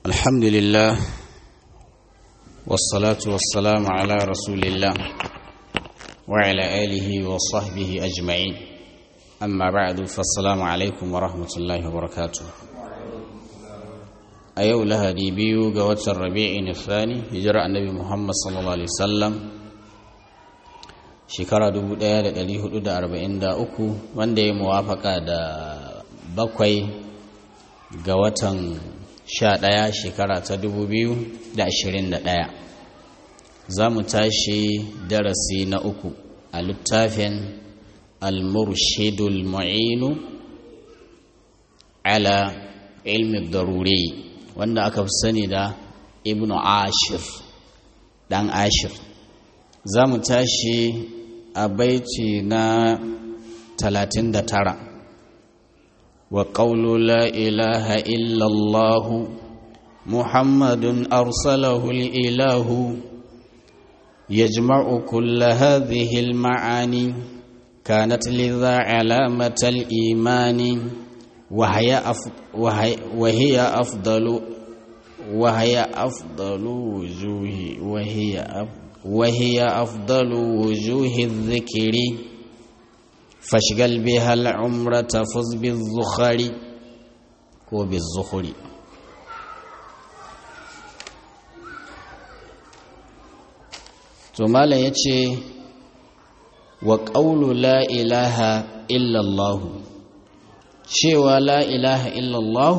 الحمد لله والصلاة والسلام على رسول الله وعلى آله وصحبه أجمعين أما بعد فالسلام عليكم ورحمة الله وبركاته أيو لها دي بيو قوات الربيع الثاني هجرة النبي محمد صلى الله عليه وسلم shekara 1443 wanda ya muwafaka da bakwai ga watan 11 shekara ta 2021 za mu tashi darasi na uku a littafin al-murshidul mu'inu ala ilmi daruri wanda aka fi sani da ibnu ashir dan ashir za mu tashi a baiti na 39 wa qawlu la ilaha illallah muhammadun arsalahu ilahu yajma'u kull hadhihi al-ma'ani kanat lidha 'alamat al-imani wa hiya afdalu wa hiya afdalu wujuhi wa hiya afdalu وهي أفضل وجوه الذكر فاشغل بها العمر تفز بالزخر وبالزخر ثم لا يتشي وقول لا إله إلا الله شوى لا إله إلا الله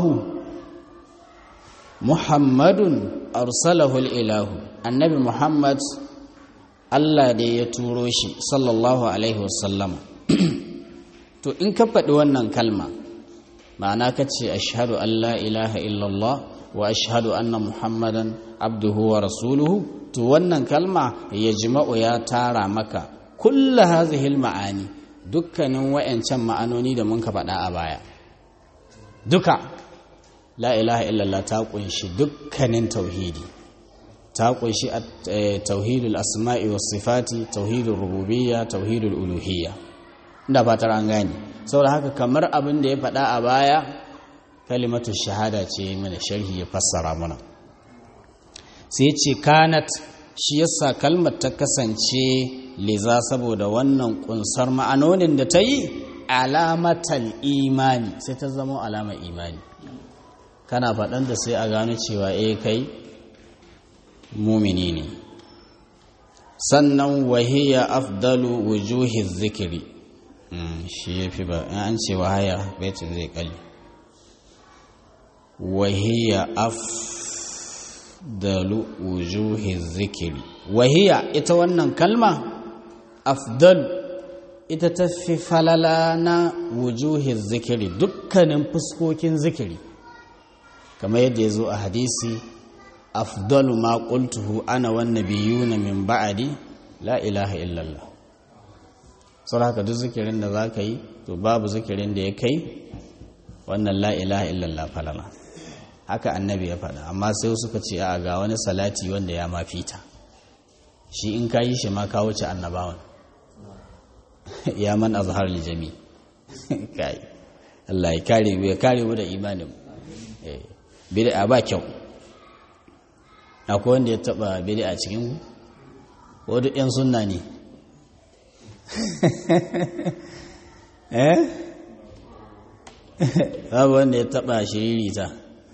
محمد أرسله الإله النبي محمد Allah da ya turo shi sallallahu alaihi wasallama to in ka faɗi wannan kalma ma'ana ka ce ashhadu an la ilaha illallah wa ashhadu anna muhammadan abduhu wa rasuluhu to wannan kalma ya jima'u ya tara maka kulla hazihil ma'ani dukkanin wa'ancan ma'anoni da mun ka faɗa a baya duka la ilaha illallah ta kunshi dukkanin tauhidi ta kunshi tauhidul asma'i was sifati tauhidul rububiyya tauhidul uluhiyya inda fatar an gane saboda haka kamar abin da ya faɗa a baya kalimatu shahada ce mana sharhi ya fassara mana sai ce kanat shi yasa kalmar ta kasance liza saboda wannan kunsar ma'anonin da ta yi alamatal imani sai ta zama alamar imani kana faɗan da sai a gano cewa eh kai mumini ne sannan wahiya afdalu wujuhi zikiri shi ya fi ba an ce wahaya baitin zai kalli wahiya afdalu wujuhi zikiri wahiya ita wannan kalma afdalu ita ta fi falala na wujuhi zikiri dukkanin fuskokin zikiri kamar yadda ya zo a hadisi afdalu ma qultuhu ana wan nabiyuna min ba'di la ilaha illallah saboda haka duk zikirin da zaka yi to babu zikirin da ya kai wannan la ilaha illallah falala haka annabi ya faɗa amma sai suka ce a ga wani salati wanda ya mafita shi in ka yi shi ma ka wuce annabawan ya man azhar li jami kai Allah ya kare mu ya kare mu da imanin eh bid'a ba kyau akwai wanda ya taba bidi a cikin ku duk yan sunna ne eh babu wanda ya taba shiririta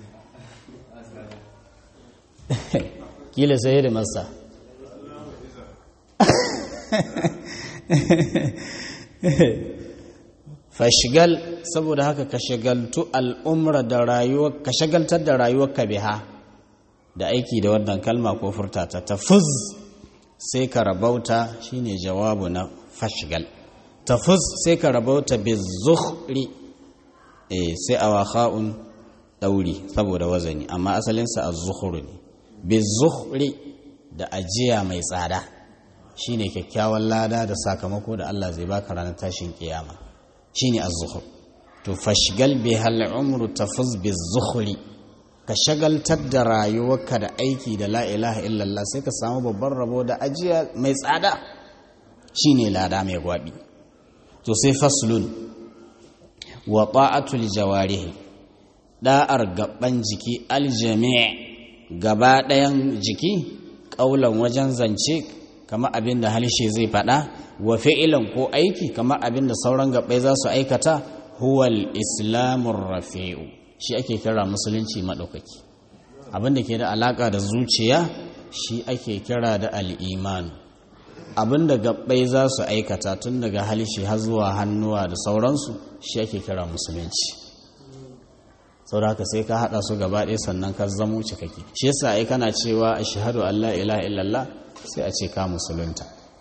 kila sai da masa fashigal saboda haka ka shagaltu al'umra da rayuwa ka shagaltar da rayuwarka biha da aiki da wannan kalma ko furta ta tafuz sai ka rabauta shine jawabu na fashgal tafuz sai ka rabauta bizukhri eh sai awakha'un dauri saboda wazani amma asalin sa az-zukhru ne bizukhri da ajiya mai tsada shine kyakkyawan lada da sakamako da Allah zai baka ranar tashin kiyama shine az-zukhr to fashgal bihal umru tafuz bizukhri ka shagaltar da rayuwarka da aiki da la ilaha illallah sai ka samu babban rabo da ajiya mai tsada shine lada mai gwabi to sai faslun wa ta'atul jawarih da'ar gaban jiki aljami' gaba ɗayan jiki ƙaulan wajen zance kamar abin da halishe zai faɗa wa fi'ilan ko aiki kamar abin da sauran gaɓai za su aikata huwal islamun rafi'u shi ake kira musulunci maɗaukaki abin da ke da alaƙa da zuciya shi ake kira da al'imanu abin da gaɓai za su aikata tun daga halishe har zuwa hannuwa da sauransu shi ake kira musulunci sau da haka sai ka haɗa su gaba ɗaya sannan ka zamo cikake shi yasa ai kana cewa a shahadu Allah ilaha illallah sai a ce ka musulunta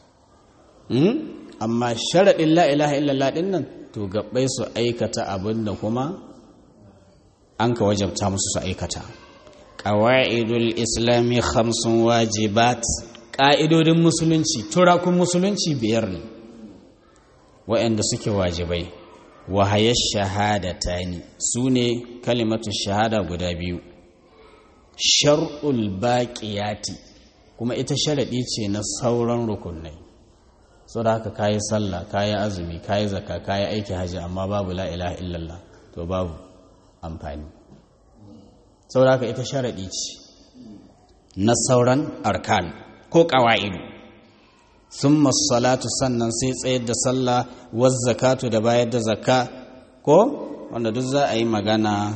amma sharaɗin la ilaha illallah ɗin nan to gaɓai su aikata abin da kuma an ka wajabta musu su aikata ƙawa'idul islami hamsin wajibat ƙa'idodin musulunci turakun musulunci biyar ne waɗanda suke wajibai wahayar shahadata ne su ne kalimatu shahada guda biyu shar'ul baƙiyati kuma ita sharaɗi ce na sauran rukunai sau da haka kayi sallah kayi azumi kayi zaka kayi aiki hajji amma babu la ilaha illallah to babu amfani sau da haka ita sharaɗi ce na sauran arkan ko ƙawa'idu sun salatu sannan sai tsayar da sallah wasu zakatu da bayar da zakka ko wanda duk za a yi magana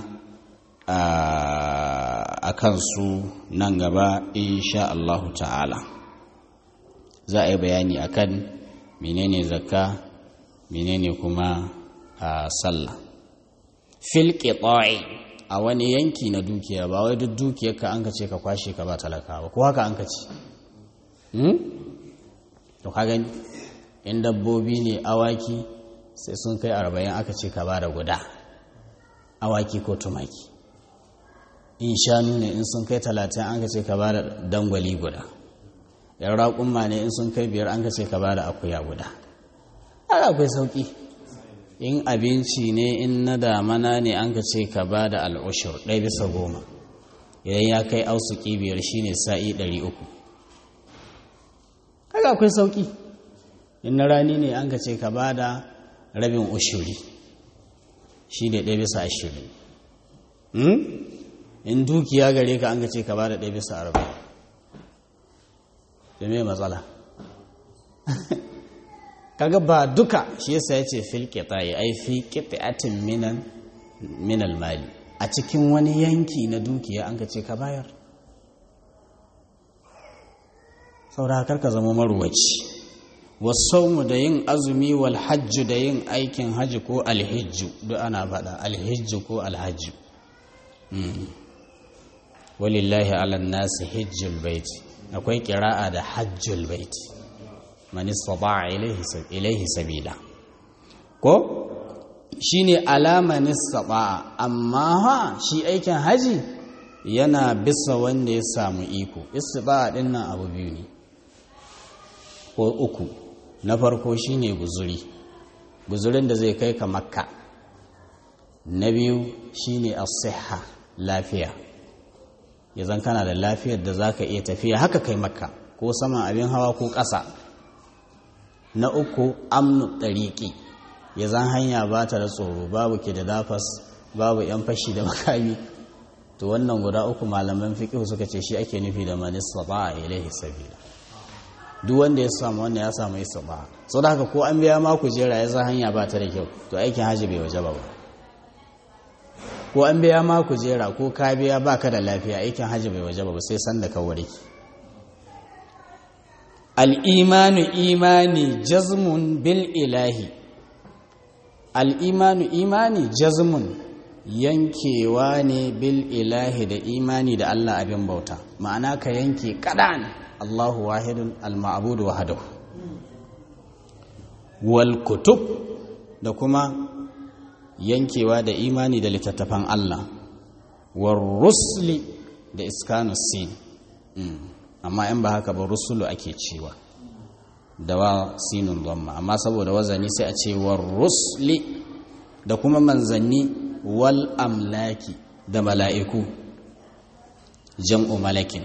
a kansu nan gaba insha Allahu ta'ala za a yi bayani akan menene zakka menene kuma sallah fil qita'i a wani yanki na dukiya ba wai duk dukiyarka an ka ce ka kwashe ka ba talaka ba ko haka an ka ce to ka gani in dabbobi ne awaki sai sun kai arba'in aka ce ka ba da guda awaki ko tumaki in shanu ne in sun kai talatin an ka ce ka ba da dangwali guda yan raƙumma ne in sun kai biyar an ka ce ka ba da akuya guda haka akwai sauƙi in abinci ne in na damana ne an ka ce ka ba da al'ushur ɗaya bisa goma idan ya kai ausuki biyar shine sa'i ɗari uku haka akwai sauƙi in na rani ne an ka ce ka ba da rabin ushuri shi ne ɗaya bisa ashirin in dukiya gare ka an ka ce ka ba da ɗaya bisa arba'in da mai matsala kaga ba duka shi yasa ya ce fil qita'i ai fi qita'atin minan minal mali a cikin wani yanki na dukiya an ka ce ka bayar saboda ka zama marwaci wasaumu da yin azumi wal hajju da yin aikin hajji ko alhijju duk ana faɗa alhijju ko alhajju walillahi ala nasi hijjul baiti akwai kira'a da hajjul baiti man istata'a ilaihi sabila ko shine alaman istata'a amma ha shi aikin haji yana bisa wanda ya samu iko istita'a din nan abu biyu ne ko uku na farko shine guzuri guzurin da zai kai ka makka na biyu shine as-sihha lafiya yanzu kana da lafiyar da zaka iya tafiya haka kai makka ko saman abin hawa ko ƙasa na uku amnu ɗariƙi ya zan hanya ba ta da tsoro babu ke da dafas babu yan fashi da makami to wannan guda uku malaman fiƙihu suka ce shi ake nufi da manista ba a ilaihi sabila duk wanda ya samu wannan ya samu isa ba sau da haka ko an biya ma kujera ya zan hanya ba ta da kyau to aikin hajji bai waje ba ko an biya ma kujera ko ka biya ba ka da lafiya aikin hajji bai waje ba sai san da ka warke al'imanu imani jazmun bil ilahi al'imanu imani jazmun yankewa ne bil ilahi da imani da Allah abin bauta ma'ana ka yanke kaɗan Allahu wahidun al-ma'abudu wahadahu wal kutub da kuma yankewa da imani da littattafan Allah war rusli da iskanus sin amma in ba haka ba rusulu ake cewa da wa sinun dhamma amma saboda wazani sai a ce war rusli da kuma manzanni wal amlaki da mala'iku jam'u malakin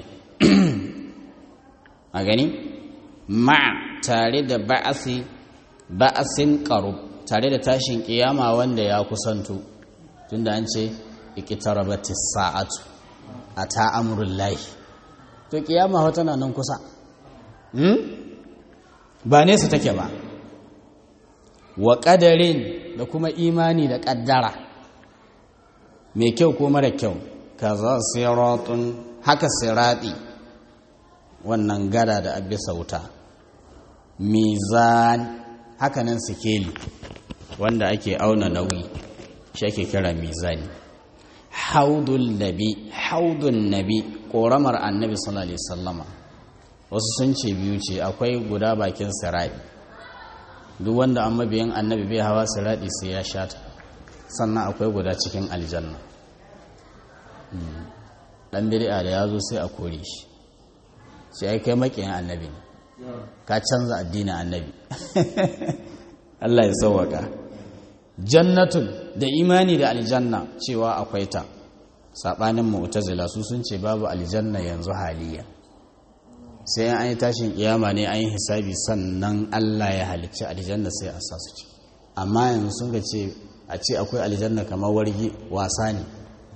a gani ma tare da ba'asi ba'asin qarub tare da tashin kiyama wanda ya kusanto tunda an ce iqtarabatis sa'atu a ta amurin lahi to kiyama wata na nan kusa ba nesa take ba wa ƙadarin da kuma imani da ƙaddara mai kyau ko mara kyau kaza siratun haka sirati wannan gada da abin sauta mizan hakanan sikeli wanda ake auna nauyi shi ake kira mizani haudun nabi haudun nabi ƙoramar annabi sallallahu alaihi sallama wasu sun ce biyu ce akwai guda bakin sirati duk wanda an mabiyan annabi bai hawa sirati sai ya shata sannan akwai guda cikin aljanna dan bid'a da yazo sai a kore shi sai ai kai makiyin annabi ne ka canza addinin annabi Allah ya sauwaka jannatun da imani da aljanna cewa akwai ta sabanin mu'tazila su sun ce babu aljanna yanzu haliya sai an yi tashin kiyama ne an yi hisabi sannan Allah ya halicci aljanna sai a sa su ci amma yanzu sun ga ce a ce akwai aljanna kamar wargi wasa ne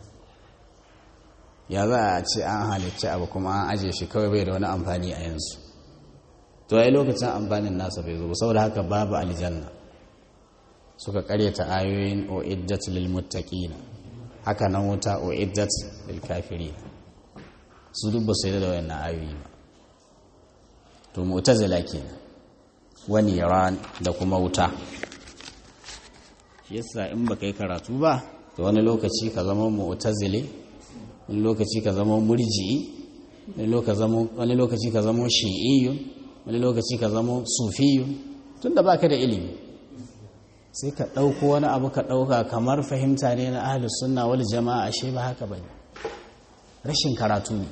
ya za a ce an halicci abu kuma an aje shi kawai bai da wani amfani a yanzu to ai lokacin amfanin nasa bai zo saboda haka babu aljanna suka karyata ayoyin o'iddat lil muttaqin haka nan wuta o'iddat lil kafirin su duk ba su yi da wayannan ayoyi ba to mu'tazila kenan wani iran da kuma wuta shi yasa in baka yi karatu ba to wani lokaci ka zama mu'tazili wani lokaci ka zama murji'i wani lokaci ka zama shi'iyyun wani lokaci ka zama sufiyyun tunda baka da ilimi sai ka ɗauko wani abu ka ɗauka kamar fahimta ne na ahlus sunna wal jama'a ashe ba haka bane rashin karatu ne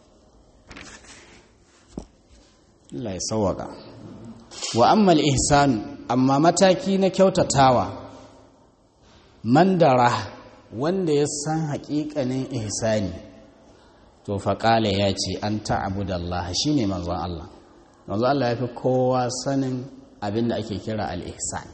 Allah ya sawaka wa ammal ihsan amma mataki na kyautatawa mandara wanda ya san haƙiƙanin ihsani to faƙala ya ce an ta'abudallah shine manzon Allah manzon Allah ya fi kowa sanin abin da ake kira al-ihsan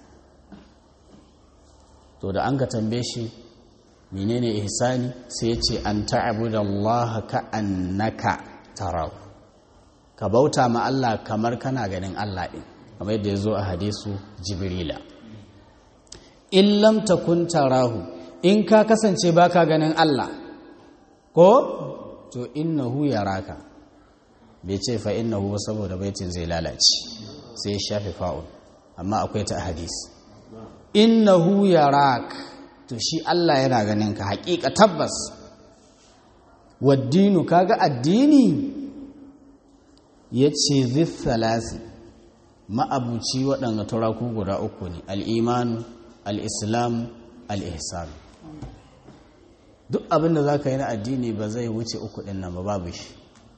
to da an ka tambaye shi menene ihsani sai ya ce an ta'abudallah ka annaka tarahu ka bauta ma Allah kamar kana ganin Allah ɗin kamar yadda ya zo a hadisu jibrila in lam takun tarahu in ka kasance baka ganin Allah ko to innahu yaraka bai ce fa innahu saboda baitin zai lalace sai ya shafe fa'un amma akwai ta hadis innahu yarak to shi Allah yana ganin ka haƙiƙa tabbas waddinu kaga addini ya ce zithalasi ma'abuci waɗanda turaku guda uku ne al'imanu al'islam al'ihsan duk abin da za ka yi na addini ba zai wuce uku ɗin nan ba babu shi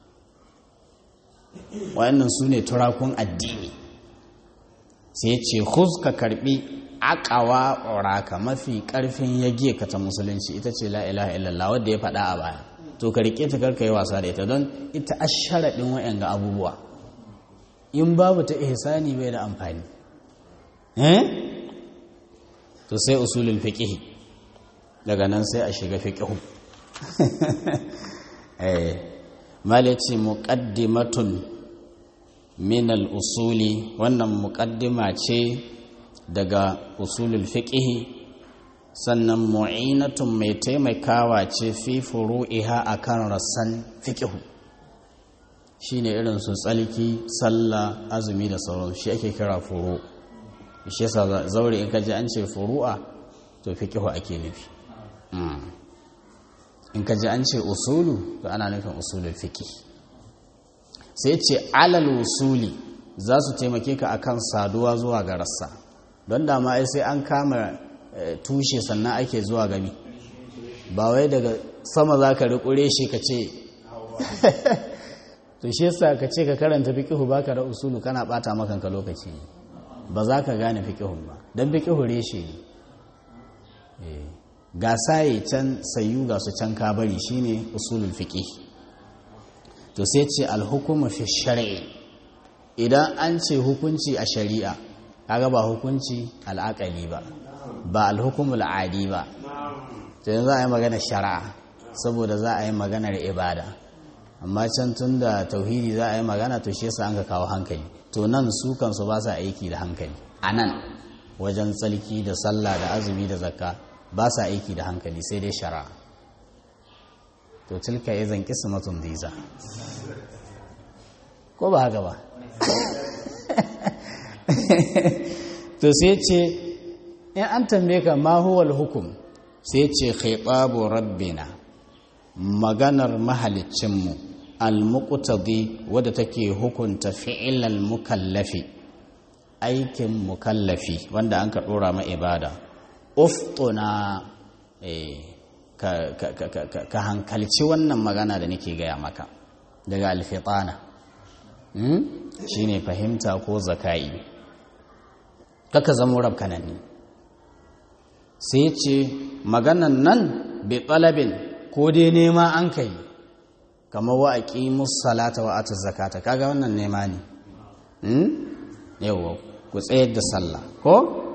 wa'annan su ne turakun addini sai ce huz ka karɓi akawa ƙoraka mafi ƙarfin yage ka ta musulunci ita ce la'ilaha illallah wadda ya faɗa a baya to ka rike ta karka yi wasa da ita don ita asharaɗin wa'yan ga abubuwa in babu ta ihsani bai da amfani eh to sai usulul fiqh daga nan sai a shiga fiqh eh malaci muqaddimatun min al-usuli wannan muqaddima ce daga usulul fiqh sannan mu'inatun mai taimakawa ce fi furu'iha akan rassan fiqh shine irin su tsalki sallah azumi da sauran shi ake kira furu shi yasa zaure in kaji an ce furu'a to fiqh ake nufi in kaji an ce usulu to ana nufin usulul fiqh sai ce alal usuli za su taimake ka akan saduwa zuwa ga rassa don dama ai sai an kama tushe sannan ake zuwa gami ba wai daga sama za ka rikure shi ka ce to shi yasa ka ce ka karanta fiqihu baka da usulu kana bata makanka lokaci ba za ka gane fiqihun ba dan fiqihu reshe ne ga saye can sayu ga su can ka bari shine usulul fiqh to sai ce alhukumu fi shar'i idan an ce hukunci a shari'a kaga ba hukunci al'aqali ba ba alhukumul adi ba to yanzu a yi magana shari'a saboda za a yi maganar ibada amma can tun da tauhidi za a yi magana to shi yasa an ka kawo hankali to nan su kansu ba sa aiki da hankali a nan wajen tsalki da sallah da azumi da zakka ba sa aiki da hankali sai dai shara to tilka ya zanki su matun diza ko ba haka ba to sai ce in an tambaye ka ma huwal hukum sai ce khaibabu rabbina maganar mahalicinmu al-muqtadi wadda take hukunta fi'ilal mukallafi aikin mukallafi wanda an ka dora ma ibada uftuna ka hankalci wannan magana da nake gaya maka daga alfitana shine fahimta ko zakai kaka zama rabkanani sai ce maganan nan bi talabin ko dai nema an kai kamar wa aqimus salata wa atuz zakata kaga wannan nema ne hmm yawa ku tsayar da sallah ko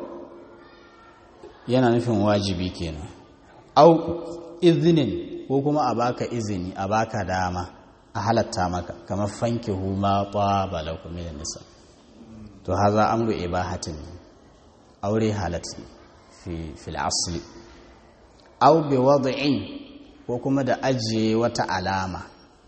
yana nufin wajibi kenan au izinin ko kuma a baka izini a baka dama a halatta maka kamar fankihu ma taba lakum min nisa to haza amru ibahatin aure halatta fi fil asli au bi wad'in ko kuma da ajiye wata alama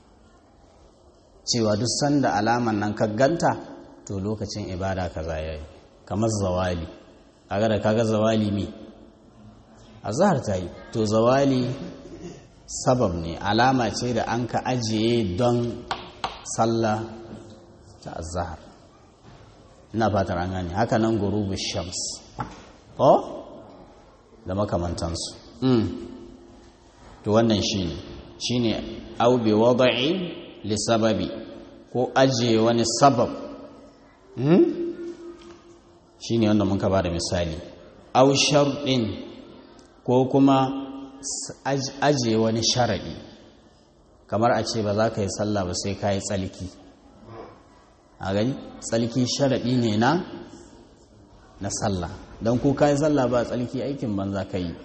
cewa duk sanda alaman nan ka ganta to lokacin ibada kaza yayi kamar zawali kaga da kaga zawali me azhar ta yi to zawali sabab ne alama ce da an ka ajiye don sallah ta azhar ina fatar an gane haka nan gurubu shams ko da makamantansu to wannan shine shine au bi wad'i li sababi ko ajiye wani sabab shine wanda mun ka bada misali au sharɗin ko kuma ajiye wani sharaɗi kamar a ce ba za ka yi sallah ba sai ka yi tsalki a gani tsalki sharaɗi ne na na sallah don ko ka yi sallah ba tsalki aikin banza ka yi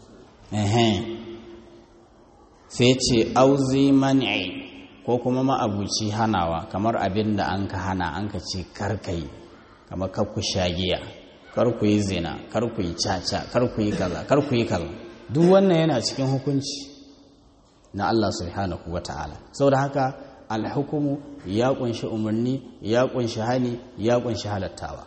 sai ce auzi man'i ko kuma ma'abuci hanawa kamar abin da an ka hana an ka ce karkai kamar kakku shagiya kar ku yi zina kar ku yi caca kar ku yi kaza kar ku yi kaza duk wannan yana cikin hukunci na Allah subhanahu wa ta'ala saboda haka alhukumu ya kunshi umarni ya kunshi hani ya kunshi halattawa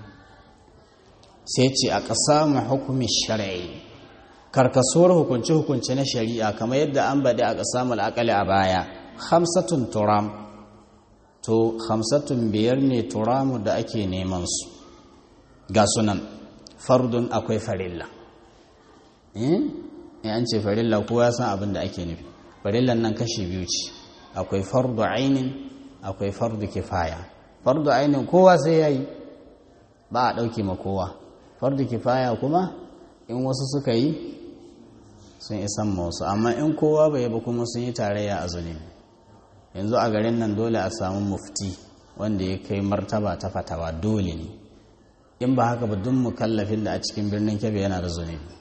sai ce a ƙasa mu hukumi shari'i karkasuwar hukunce-hukunce na shari'a kamar yadda an bade a ƙasa mul'akali a baya hamsatun turam to hamsatun biyar ne turamu da ake neman su ga sunan fardun akwai farilla in an ce farilla kowa san abin da ake nufi farillan nan kashi biyu ce akwai fardu ainin akwai fardu kifaya fardu ainin kowa sai yayi ba a ɗauke ma kowa fardu kifaya kuma in wasu suka yi sun isan ma wasu amma in kowa bai ba kuma sun yi tarayya a zunubi yanzu a garin nan dole a samu mufti wanda ya kai martaba ta fatawa dole ne in ba haka ba duk mukallafin da a cikin birnin kebe yana da zunubi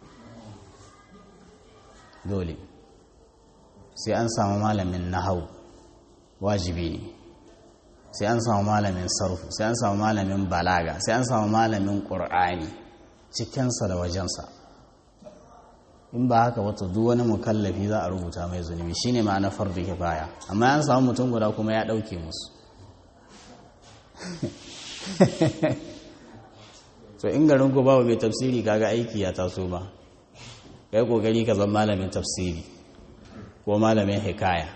dole sai an samu malamin nahau wajibi ne sai an samu malamin sarfu sai an samu malamin balaga sai an samu malamin ƙur'ani cikinsa da wajensa in ba haka wata duk wani mukallafi za a rubuta mai zunubi shine ma'ana fardu kifaya amma an samu mutum guda kuma ya ɗauke musu so in garin ku bawa mai tafsiri kaga aiki ya taso ba kai kokari ka zama malamin tafsiri ko malamin hikaya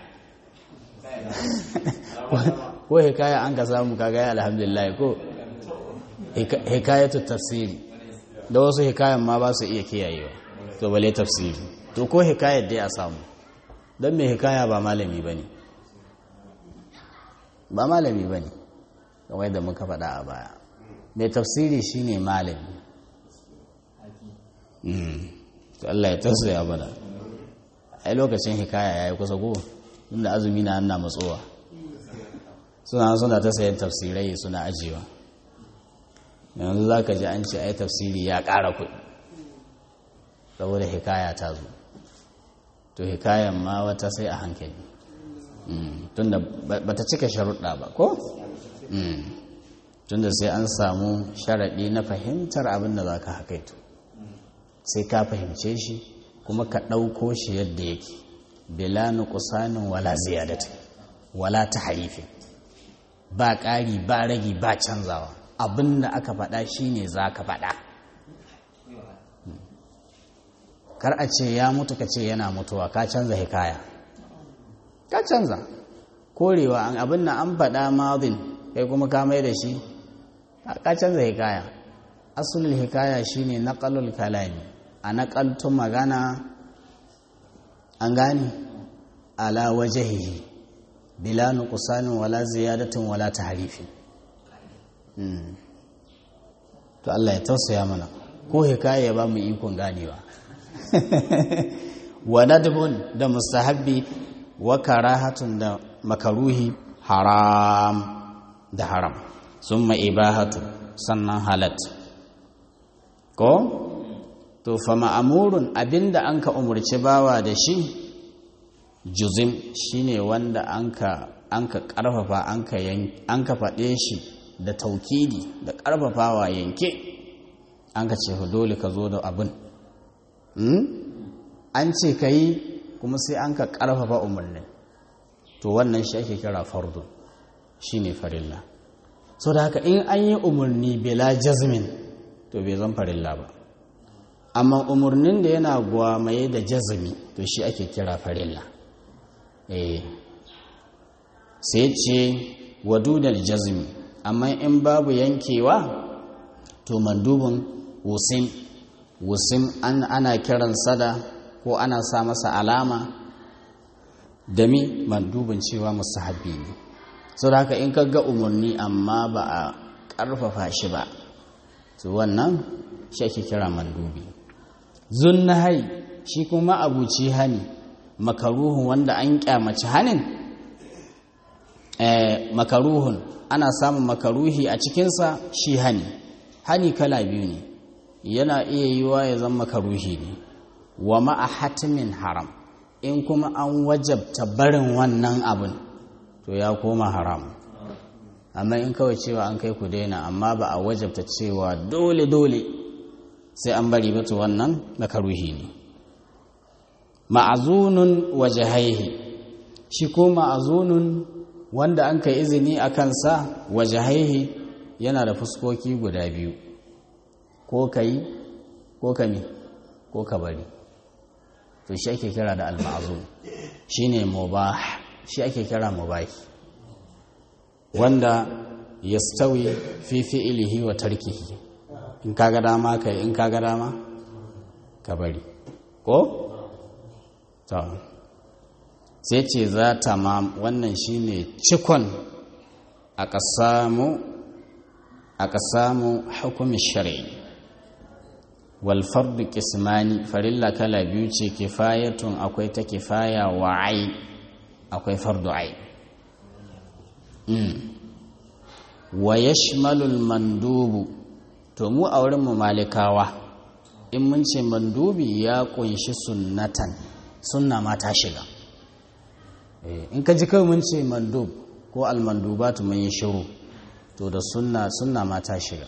ko hikaya an ka samu kaga ya alhamdulillah ko hikayatu tafsiri da wasu hikayan ma ba su iya kiyayewa to bale tafsiri to ko hikayar dai a samu don mai hikaya ba malami ba ne ba malami ba ne kamar da muka faɗa a baya mai tafsiri shine malami to Allah ya tausaya bana ai lokacin hikaya ya yi kusa ko inda azumi na ana matsowa suna suna ta sayan tafsirai suna ajiyewa yanzu za ka ji an ce ai tafsiri ya ƙara kuɗi saboda hikaya ta zo to hikayan ma wata sai a hankali tunda ba ta cika sharuɗa ba ko? tunda sai an samu sharaɗi na fahimtar abin da za ka haƙaito sai ka fahimce shi kuma ka ɗauko shi yadda yake bila nuqsanin wala ziyadati wala tahrifin ba ƙari ba ragi ba canzawa abin da aka faɗa shine za ka faɗa kar a ce ya mutu ka ce yana mutuwa ka canza hikaya ka canza korewa abin da an faɗa mazin kai kuma ka mai da shi ka canza hikaya asulul hikaya shine naqalul kalami a naƙaltu magana an gane ala wajahihi bila nuqsanin wala ziyadatin wala tahrifin to Allah ya tausaya mana ko hikaya ya ba mu ikon ganewa wa nadbun da mustahabbi wa karahatun da makaruhi haram da haram summa ibahatu sannan halat ko to fa ma'amurun abinda an ka umarci bawa da shi juzim shine wanda an ka an ka karfafa an ka an ka faɗe shi da taukidi da karfafawa yanke an ka ce dole ka zo da abin an ce ka yi kuma sai an ka karfafa umarnin to wannan shi ake kira fardu shine farilla so da haka in an yi umarni bila jazmin to bai zan farilla ba amma umarnin da yana gwamaye da jazmi to shi ake kira farilla eh sai ce wadudal jazmi amma in babu yankewa to mandubin wusim wusim an ana kiran sada ko ana sa masa alama da mi mandubin cewa musahabi ne sau da haka in ka ga umarni amma ba a ƙarfafa shi ba to wannan shi ake kira mandubi zunnahai shi kuma abuci hani makaruhun wanda an kyamaci hanin makaruhun ana samun makaruhi a cikinsa shi hani hani kala biyu ne yana iya yiwa ya zama makaruhi ne wa ma'a hatimin haram in kuma an wajabta barin wannan abin to ya koma haram amma in kawai cewa an kai ku daina amma ba a wajabta cewa dole dole sai an bari ba to wannan makaruhi ne ma'azunun wajahaihi shi ko ma'azunun wanda an kai izini a kansa wajahaihi yana da fuskoki guda biyu ko ka yi ko ka mi ko ka bari to shi ake kira da al-ma'zun shine mubah shi ake kira mubahi wanda yastawi fi fi'lihi wa tarkihi in kaga dama kai in kaga dama ka bari ko to sai ce za ta ma wannan shine cikon a ƙasamu a ƙasamu hukumin shari'i wal fardu qismani farilla kala biyu ce kifayatun akwai ta kifaya wa ai akwai fardu ai wa yashmalul mandubu to mu a wurin mu malikawa in mun ce mandubi ya kunshi sunnatan sunna ma ta shiga in ka ji kawai mun ce mandub ko almandubatu mun yi shiru to da sunna sunna ma ta shiga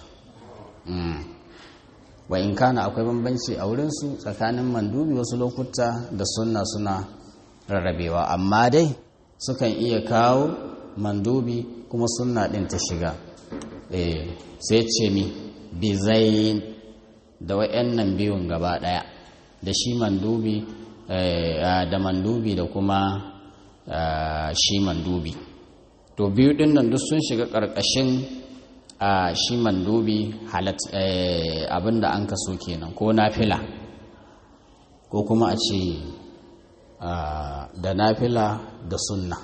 wa in kana akwai bambanci a wurinsu tsakanin mandubi wasu lokuta da sunna suna rarrabewa amma dai sukan iya kawo mandubi kuma sunna ɗin ta shiga sai ce mi bizayin da wa'yannan biyun gaba ɗaya da shi mandubi da mandubi da kuma shi mandubi to biyu ɗin nan duk sun shiga ƙarƙashin a shi mandubi halat abinda an kaso kenan ko nafila ko kuma a ce da nafila da sunna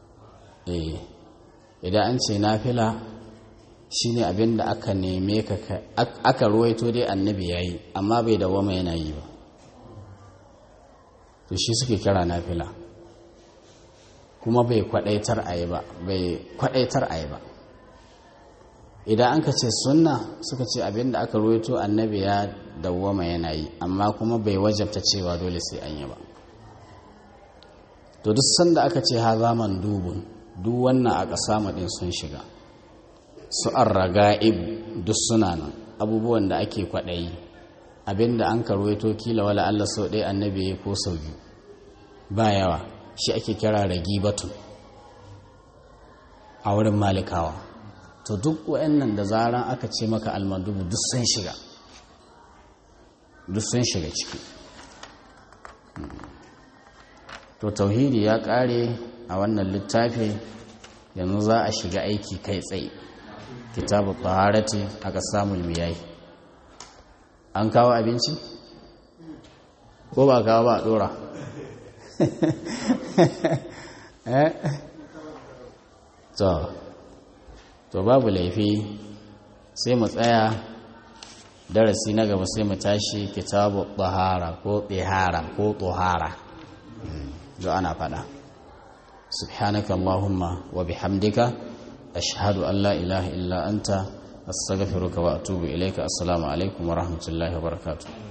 idan an ce nafila shine abinda aka neme ka aka ruwaito dai annabi yayi amma bai dawama yana yi ba to shi suke kira nafila kuma bai kwadaitar a yi ba bai kwadaitar a yi ba idan an ka ce sunna suka ce abinda aka ruwaito annabi ya dawwama yana yi amma kuma bai wajabta cewa dole sai an yi ba to duk sanda aka ce ha zaman dubun duk wannan a ƙasa maɗin sun shiga su an raga'ib duk suna nan abubuwan da ake kwaɗayi abinda an karwaito kila wala Allah sau ɗaya annabi ya ko sau biyu ba yawa shi ake kira ragi batun a wurin malikawa to duk wa'annan da zaran aka ce maka almadubu duk sun shiga duk sun shiga ciki to tauhidi ya ƙare a wannan littafi yanzu za a shiga aiki kai tsaye kitabu taharati aka samu miyayi an kawo abinci ko ba kawo ba a dora to to babu laifi sai mu tsaya darasi na gaba sai mu tashi kitabu tahara ko tsihara ko tuhara zo ana fada subhanaka allahumma wa bihamdika ashhadu an la ilaha illa anta astaghfiruka wa atubu ilayka assalamu alaikum wa rahmatullahi wa barakatuh